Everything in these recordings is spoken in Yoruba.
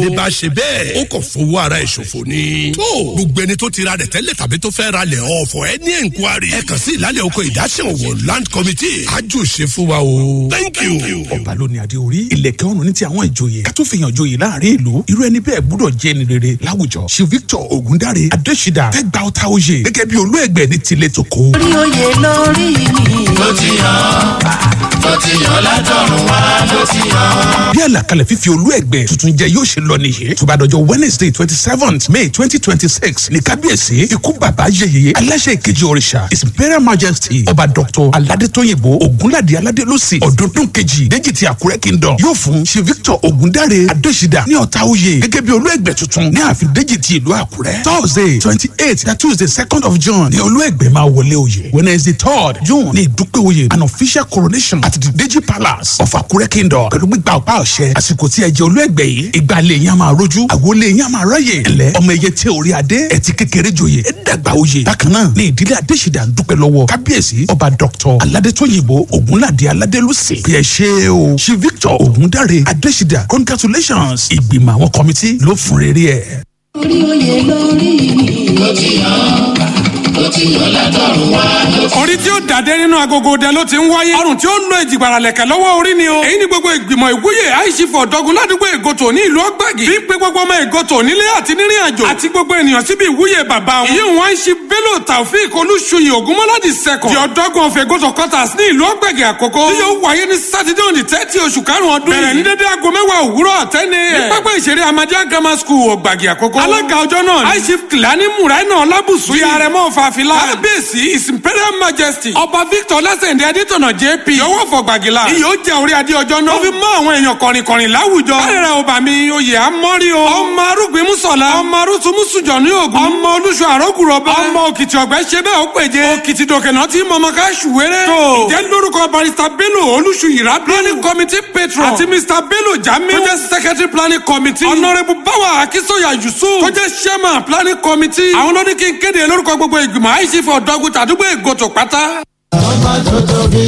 ẹni bá ṣe bẹ́ẹ̀ ó kàn fowó ara ẹ̀ ṣòfò ni. tó gbogbo ẹni tó ti ra rẹ̀ tẹ́lẹ̀ tàbí tó fẹ́ ra lẹ̀ ọ̀fọ̀ ẹ ní ẹ̀ńkwari. ẹ kàn sí ìlàlẹ̀ oko ìdásẹ̀ òwò land committee. ájò ṣe fún wa o. thank you. ọba ló ní adé orí ìlẹ̀kẹ̀ ọrùn ní ti àwọn ìjòyè ká tó fi hàn ìjòyè láàrin ìlú irú ẹni bẹ́ẹ̀ gbúdọ̀ jẹ́ ni rere láwùjọ ṣe victor ogundare adésídà fẹ́ gba ọta oyè gẹ́gẹ́ bí olú ẹgbẹ́ ní tilẹ̀ tó kó. orí oyè lórí mi. ló ti yàn ló ti yàn látọ̀run wá ló ti yàn. bí àlàkalẹ̀ fífi olú ẹgbẹ́ tuntun jẹ yóò ṣe lọ nìyí tó bá dọjọ́ wednesday twenty seventh may twenty twenty six ní kábíyèsí ikú bàbá yeyeye aláṣẹ ìkejì òrìṣà his imperial majesty ọba dr aládétóyìnbó ogunládé aládélósì ọdọọdún kejì déjì ti àkúrẹ́ kingdom yóò fún ṣe victor ogundare adésídà ní ọ̀tá oyè gẹ́gẹ́ bí olú ẹgbẹ́ tuntun ní ààfin déjì ti ìlú àkúrẹ́ thursday twenty eight na tuesday second of june ní olú ẹgbẹ́ máa wọlé oyè wednesday third june ní ìdúpẹ́ oyè an official coronation at the deji palace of àkúrẹ́ kingdom pẹ̀lú gbígba ọ̀pá ọ̀ṣẹ́ àsìkò tí ẹ jẹ́ olú ẹgbẹ́ yìí ìgbàlẹ̀ yẹn a máa rojú àwọlé yẹn a máa ráyè ẹ̀lẹ́ ọmọ ẹyẹ tẹ orí adé ẹtì kékeré joyè ẹ dàgbà oyè bákan náà ní ìdílé adésìdá ń dúpẹ́ lọ́wọ́ kábíyèsí ọba dr aládétóyìnbó ògúnládé aládélúsì bí ẹ ṣe o ṣe victor ògúndáre adésìdá congratulations ìgbìmọ̀ àwọn kọ́mítì ló fún rere ẹ̀. orí oyè lórí mi. ló ti yàn ló ti yàn látọ̀run wá ló ti orí tí ó dàdé nínú agogo dẹ ló ti ń wáyé ọrùn tí ó ń lo ìjìgbara lẹ̀kẹ̀ lọ́wọ́ orí ni o èyí ni gbogbo ìgbìmọ̀ ìwúyè àìsífọ̀ dọ́gun ládùúgbò ègòtò ní ìlú ọgbàgì bí pé gbogbo ọmọ ègòtò nílé àti nírìn àjò àti gbogbo ènìyàn síbi ìwúyè bàbá wọn ìyẹn wọn ṣe bello taofeek olúṣuyè ògúnmọ́ládì sẹ́kọ̀ di ọ̀dọ́gun of ègòtò quarters ní ìlú ọgbàgì àkókò tí yóò wáyé ní sátidé òní tẹ́tí oṣù karùn-ún ọdún yìí bẹ̀rẹ̀ ní dédé aago mẹ́wàá òwúrọ̀ àtẹ́ni ẹ̀ ní pápá ìṣeré amadíà grammar school ọgbàgì àkókò alága ọjọ́ náà ní aishif kìlání muraina ọlábùsù yìí àrẹ̀mọ fàfilà kábíyèsí his imperial majesty ọba victor lásìndé adétọ̀nà jp yọwọ́ fọgbàgìlà iyì ó jẹ orí adé ọjọ́ náà ó fi mọ́ àwọn èèyàn kọ̀rìnkọ̀rìn láwùjọ kárẹ̀rẹ̀ ọba mi oyè amọ́rí o ọmọ arúgbìn mùsọ̀lá ọmọ arúsùn mùsùjọ ní ògùn ọmọ olùṣọ àrọ́gùrọ̀bá ọmọ òkìtì ọ̀gbẹ́ ṣe bẹ́ẹ̀ ó péje òkìtì dòkènà tí mọ̀mọ́ ká ṣùwérẹ́ tó ìjẹ́ lórúkọ barista bello olùṣù yìrá planning committee patron àti mr bello jamiu tó jẹ́ secretary planning committee honourable bawa akisoya yusuf tó jẹ́ chairman planning committee àwọn ló ní kí n kéde lórúkọ gbogbo ìgbìmọ̀ àìsífọ̀ ọ̀dọ́gun tàdúgbò ègòtò pátá. ọmọ tó tóbi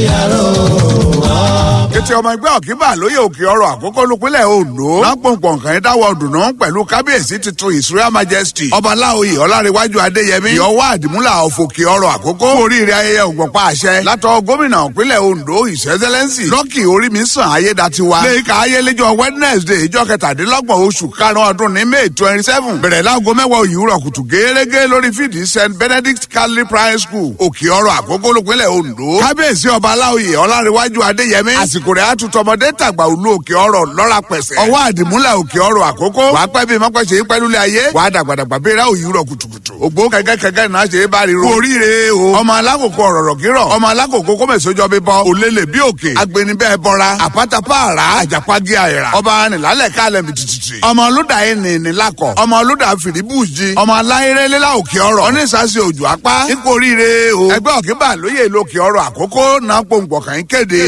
àrò wá. ètò ọmọ ẹgbẹ́ ọ̀kíbà lóye òkè ọrọ̀ àkókò lópinlẹ̀ ondo lápòǹpọ̀ nǹkan yẹn dáwọ́ dùnú pẹ̀lú kábíyèsí tuntun ìsúra majesty ọba láòyè ọlárẹ̀wájú adéyẹmí ìyọwọ́ àdìmúlà ọ̀fọ̀kì ọrọ̀ àkókò oríire ayẹyẹ ògbọ̀pá àṣẹ látọ̀ gómìnà ìpínlẹ̀ ondo ìṣẹ́sẹ́lẹ́nsì lọ́kì orí mi sàn ayédatiwa lẹ́yìnká ayélẹ́jọ́ wednesday ìjọ kẹtàdínlọ́gbọ̀n oṣù karùn-ún ọdún ní may twenty seven bẹ̀rẹ̀ láago mẹ́wàá òyìnbó kùtù gẹ́gẹ́ lórí fídí st benedict catholic primary school òkè ọrọ̀ àkókò lópinlẹ̀ ondo kábíyèsí ọba aláòyè ọlárẹ̀wájú adéyẹmí àsìkò rẹ̀ àtútọmọdé tàgbà òlu òkè ọrọ̀ lọ́ra pẹ̀sẹ̀ ọwọ́ àdìmúlà òkè ọrọ̀ àkókò wàá pẹ́ bí mọ́pẹ́sẹ̀ yín pẹ́lú ayé wàá dàgbàdàgbà bẹ́ẹ̀rẹ̀ òyìnbó kùtùkùtù ògbó kẹ̀kẹ́kẹ́kẹ́ náà ṣe é bá ríro oríire o ọmọ alákòókò ọ̀rọ̀rọ̀ kírọ̀ ọmọ alákòókò kọ́mẹ̀sọ́jọ́ bí bọ́ òlélẹ̀ bí òkè agbẹnibẹ́ bọ́ra àpátápá àrà àjàpági àìrà ọba nìlálẹ̀ kálẹ̀ mi tìtìtì ọmọ olódà ẹni nílákọ̀ ọmọ olódà fìdíbùjì ọmọ aláìrẹ́lẹ́lá òkè ọrọ̀ onísàsì òjò apá ipò oríire o ẹgbẹ́ òkèbà lóye lókè ọrọ̀ àkókò náà pòǹpọ̀ kàn ń kéde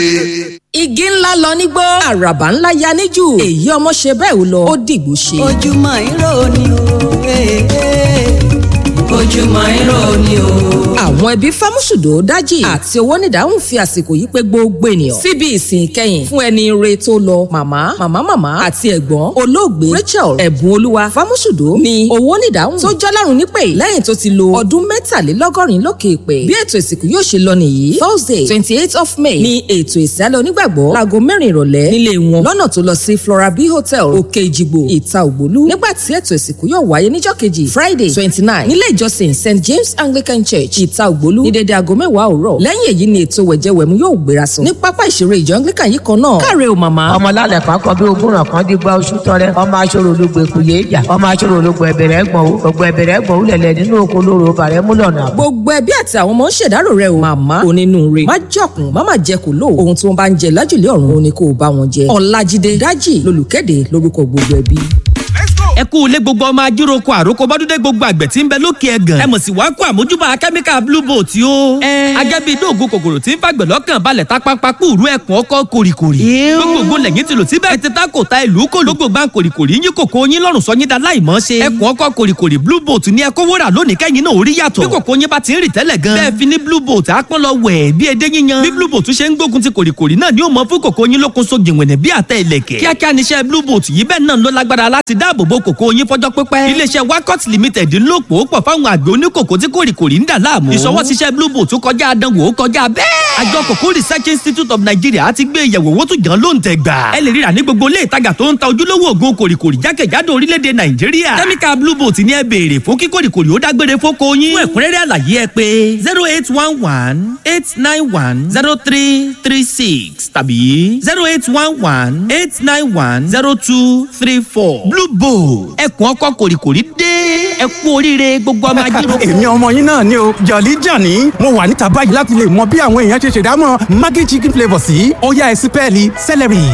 igi ńlá lọ nígbó àràbà ńlá ya níjù èyí ọmọ ṣe bẹ́ẹ̀ ò lọ ó dìgbò ṣe. ojúmọ́ irọ́ ni o ojúmọ́ irọ́ ni o. àwọn ẹbí fámúṣùdò dájì àti owó nídàáhùn fi àsìkò yìí pé gbogbo ènìyàn síbi ìsìn ìkẹyìn fún ẹni re tó lọ màmá màmá màmá àti ẹ̀gbọ́n olóògbé rachel ẹ̀bùn olúwa fámúṣùdò ní owó nídàáhùn tó jọ́lárùn nípè lẹ́yìn tó ti lo ọdún mẹ́tàlélọ́gọ́rin lókè ìpè bí ètò ìsìnkú yóò ṣe lọ nìyí thursday twenty eight of may ní ètò ìsálẹ̀ onígbàgbọ́ láago mẹ́rin ìrọ̀lẹ́ nílé wọn lọ́nà tó lọ sí flora b hotel òkè ìjìgbò ìta ògbólú nígbà tí ètò ìsìnkú yóò wáyé níjọ́ kejì friday twenty nine nílé ìjọsìn st james anglican church ìta ògbólú ní dédé aago mẹ́wàá òwúrọ̀ lẹ́yìn èyí ni ètò wẹ̀jẹwẹ̀mú yóò gbéra sọ ní pápá ìṣeré ìjọ anglican yìí kan náà káre o màmá. ọmọ lálẹ́ kan kan bí ogúnràn kan di gba oṣù tọrẹ ọmọ aṣọ́rò ológun èkó yé ìjà ọmọ aṣọ́rò ológun ẹ̀bẹ̀rẹ̀ ẹ̀gbọ̀n o ògùn ẹ̀bẹ̀rẹ̀ ẹ̀gbọ̀n o lẹ̀lẹ̀ nínú oko lóru bàrẹ̀ múlọ̀nà. gbogbo ẹbí àti àwọn ọmọ ń ṣèdárò rẹ o màmá onínúure má jọkùn má má jẹ kó lò ohun tí wọn bá ń jẹ lájùlé ọ̀run òun ni kò bá wọn jẹ ọ̀làjídé dájì lolùkéde lórúkọ gbogbo ẹbí. ẹ ẹ kú ilé gbogbo ọmọ ajíroko àròkọ bọ́dúndé gbogbo àgbẹ̀ tí ń bẹ lókè ẹ̀gàn ẹ mọ̀ sí wàá kó àmójúbà kẹ́míkà blue boat yó. agẹ́bí dóògùn kòkòrò tí ń fàgbẹ̀ lọ́kàn balẹ̀ tápápá kúrú ẹ̀kún ọkọ̀ kòrìkòrì. gbogbo lẹ́yìn tí lò síbẹ̀ ẹ ti ta kò ta ìlú kò lógbò gbà kòrìkòrì yín kòkó yín lọ́rùn sọ yín da láìmọ́ ṣe. ẹ̀kún ọkọ̀ kòrìkòrì blue boat ní ẹkọ wúrà lónìí kẹ́yìn náà orí yàtọ̀. bí kòkó yín bá ti ń rì tẹ́lẹ̀ gan. bẹ́ẹ̀ fi ní blue boat àpọ́n lọ wẹ̀ bí edé yíyan. bí blue boat ṣe ń gbógun ti kòrìkòrì náà ni ó mọ fún kòkó yín lókun so jìnwìnì bí àtẹ ìlẹ̀kẹ̀. kíákíá níṣẹ́ blue boat yìí bẹ́ẹ̀ náà ló lágbára láti dáàbò bo kòkó yín fọjọ́ pípẹ́. iléeṣẹ́ wakot limited ń lò pò pọ̀ fáwọn àgbẹ̀ oníkòkó tí kòrìkòrì ń dà láàmú. ìṣọwọ́ ṣiṣẹ́ blue boat kọjá àdánwò kọjá bẹ́ẹ̀. àjọ kòkó research institute of nigeria ti gbé ìyẹ̀wò owó tó jàn ló ń tẹ̀ gbà. ẹ lè ríra ní gbogbo ilé ìtajà tó ń ta ojúlówó òògùn kòrìkòrì jákèjádò orílẹ̀-èdè nàìjíríà. kẹ́míkà blue boat ni ẹ béèrè fún kí kòrìkòrì ó dágbére fóko yín. fún ẹ̀kúnrẹ́rẹ́ àlàyé ẹ pé zero eight one one eight nine one zero three three six tàbí zero eight one one eight nine one zero two three four. blue boat ẹkùn ọkọ kòrìkòrì dé ẹ kú oríire gbogbo ọmọ ajíròkọ. èmi ọmọ yín náà ni o jọ̀lí jàní mo wà níta báyìí láti lè mọ bí àwọn èèyàn ṣe ṣèdámọ̀ maggi chicken flavour sí ọ̀yá ẹ̀sìn pẹ́ẹ́lí celery.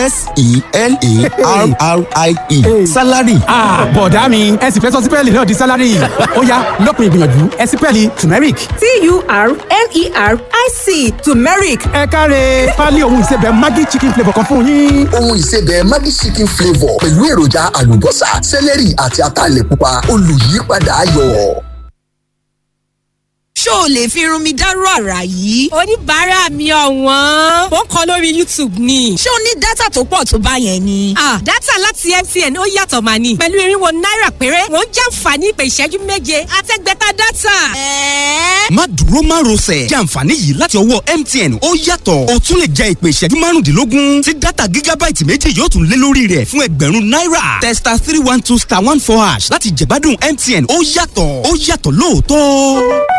s-e-l-a-r-r-i-e salary. bọ̀dá mi ẹ sì fẹ́ sọ sípẹ́ẹ̀lì náà di salary ọ̀yá lọ́kùn ìgbìyànjú ẹ̀sìn pẹ́ẹ́lì turmeric. t-u-r-m-e-r-i-c turmeric. ẹ káre pálí ohun ìsebẹ̀ maggi chicken flavour kan fún yín. ohun ìsebẹ̀ maggi chicken flavour pẹ̀lú èròjà àlùbọ́sà sẹ́lẹ̀rì àti ataalẹ̀ pupa olùyípadà ayọ̀ ṣó o lè fi irun mi dárú àrà yìí. oníbàárà mi ọ̀wọ́n. ó ń kọ lórí youtube ni. ṣé o ní dátà tó pọ̀ tó bá yẹn ni. ah dátà láti mtn ó yàtọ̀ mà ní. pẹ̀lú irinwó náírà péré wọ́n jàǹfààní ìpè ìṣẹ́jú méje àtẹ́gbẹ́ta dátà. ẹ̀ẹ́. má dúró má rọsẹ̀ jàǹfààní yìí láti ọwọ́ mtn ó yàtọ̀ o tún lè jẹ ìpè ìṣẹ́jú márùndínlógún tí dátà gígábáìtì méjì yóò tún lé lórí rẹ̀ fún ẹgbẹ̀rún náírà testa three one two star one four hash láti jẹ̀gbádùn mtn ó yàtọ̀ ó yàtọ̀ lóòótọ́.